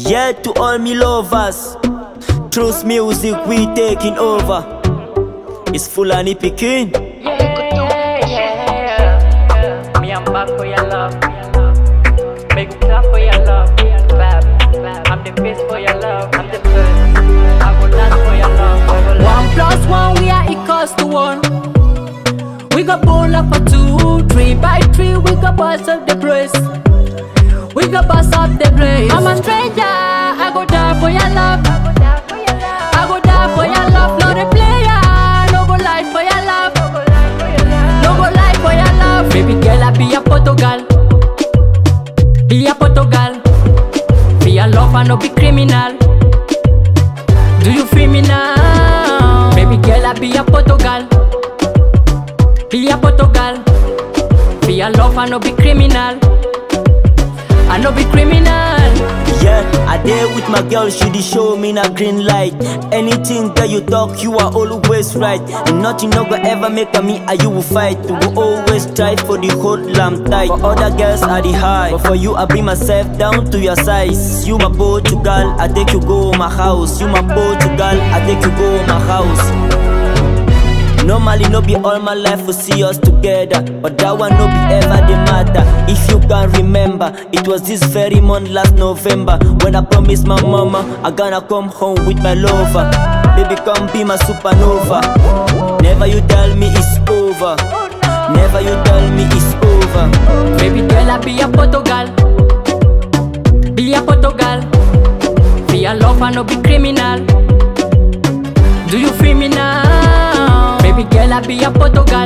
Yeah, to all me lovers. Trust music, we taking over. It's Fulani Pekin. Yeah, yeah, yeah. Me, I'm back for your love. Make you clap for your love. Clap, clap. I'm the best for your love. I'm the first. I go last for your love. I go last. One plus one, we are equals to one. We got ball up for two, three by three, we got bust up the place. We got bust up the place. I'm a stranger, I go die for your love. I go die for your love, not a player. No go lie for your love. No go lie for your love. Baby girl, I be a Portugal. Be a Portugal. Be a love and no be criminal. Do you feel me now? Baby girl, I be a Portugal. Be a Portugal. Be a love and no be criminal. I no be criminal. Yeah, I there with my girl, she dey show me na green light. Anything that you talk, you are always right. And nothing no go ever make a me and you will fight. We go always try for the whole lamb tight. For other girls I the high, but for you I bring myself down to your size. You my Portugal, I take you go my house. You my Portugal, I take you go my house. Normally no be all my life we see us together But that one no be ever the matter If you can remember It was this very month last November When I promised my mama I gonna come home with my lover Baby come be my supernova Never you tell me it's over Never you tell me it's over Baby girl, I be a Portugal. Be a Portugal. Be a love and no be criminal. Do you feel me now? Baby girl, I be a Portugal.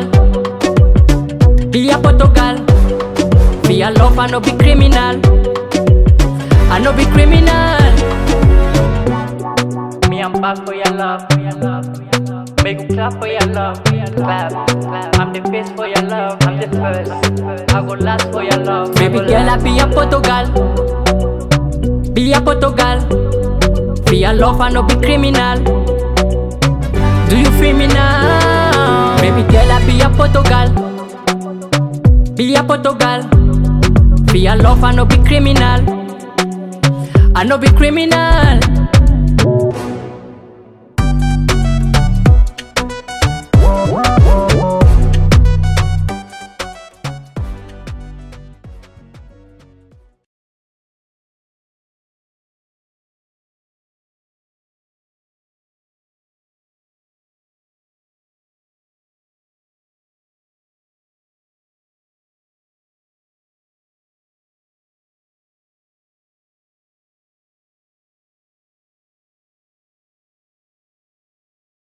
Be a Portugal. Be a love and no be criminal. I no be criminal. Me, I'm back for your love. Make you clap for your love. Clap, clap. I'm the best for your love. I'm the first. I go last for your love. I Baby go girl, I last. be a Portugal. Be a Portugal. Be a love and no be criminal. Do you feel me now? Baby girl, I be a Portugal. Be a Portugal. Be a love and no be criminal. I no be criminal.